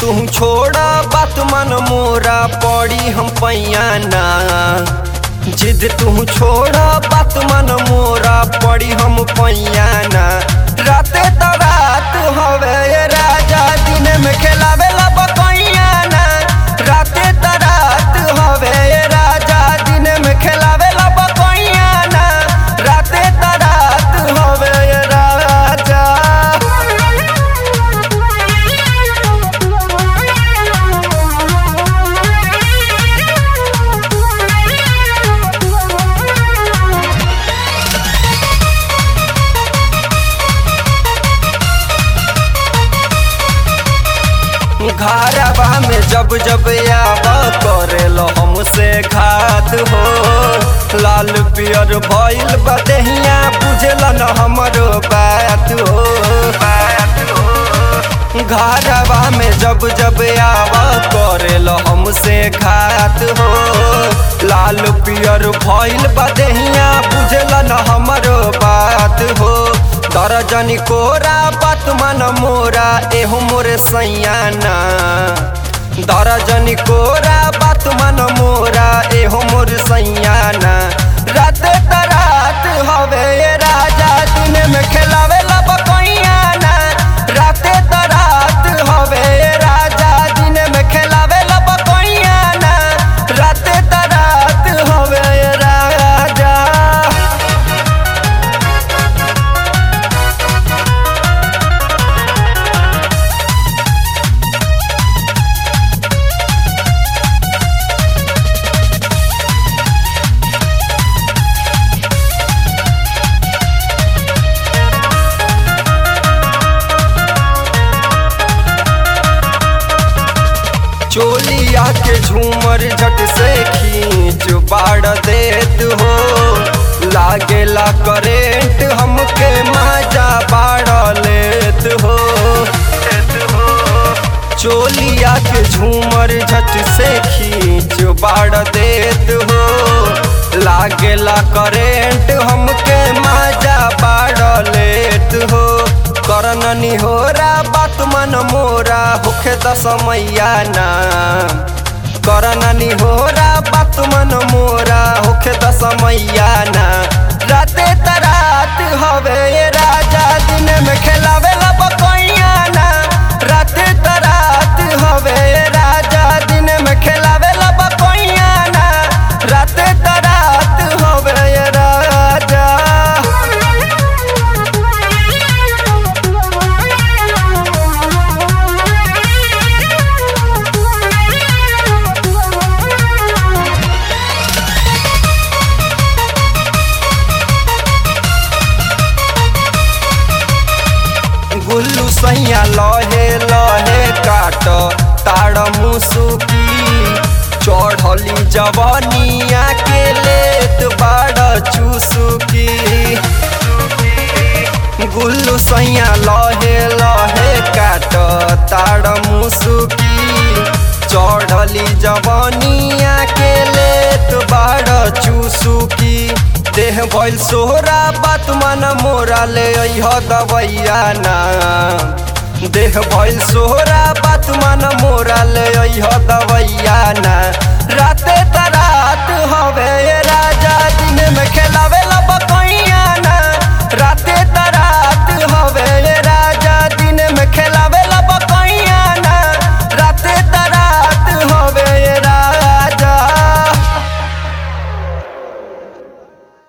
तू छोड़ा बात मन मोरा पड़ी हम पैयाना जिद तू छोड़ा बात मन मोरा पड़ी हम पैयाना राते त रात हवे ये राजा दिन में खेलावे ला बकैयाना राते त रात हवे ये राजा दिन में खेलावे ला बकैयाना राते त रात हवे ये राजा घरवा में जब जब आव करेल हमसे घात हो लाल पियर भइल बदहिया बुझल न हमरो बात हो घरवा में जब जब आव करेल हमसे घात हो लाल पियर भइल बदहिया बुझल न हमरो बात हो दर्जनी कोरा बात मन मोरा एहो मोरे सैयाना दर्जनी कोरा बात मन मोरा एहो मोर सैयाना राते त रात हवे ये राजा दिन में खेलावे ला बकैयाना राते त रात हवे ये राजा दिन में खेलावे ला बकैयाना राते त रात हवे ये राजा चोलिया के झूमर झट से खींच बाड़ देत हो लागेला करेंट हमके मजा बाड़ लेत हो चोलिया के झूमर झट से खींच बाड़ देत हो लागेला करेंट हमके मजा बाड़ लेत हो करननी होरा बात मन मोरा होखे दसमैया ना करननी होरा बात मन मोरा होखे दसमैया ना राते त रात हवे ये राजा दिन में खेलावे ला बकैया ना राते त रात हवे ये राजा दिन में खेलावे ला बकैया ना राते त रात हवे ये राजा गुल्लू सैया लहे लहे काट ताड़ मुसुकी चढ़ली जवनिया के लेत बाड़ चुसुकी गुल्लू सैया लहे लहे काट ताड़ मुसुकी चढ़ली जवनिया के लेत बाड़ चुसुकी देह भइल सोहरा बात मन मोरा ले अइह दवैया ना देह भइल सोहरा बात मन मोरा ले अइह दवैया ना राते तरा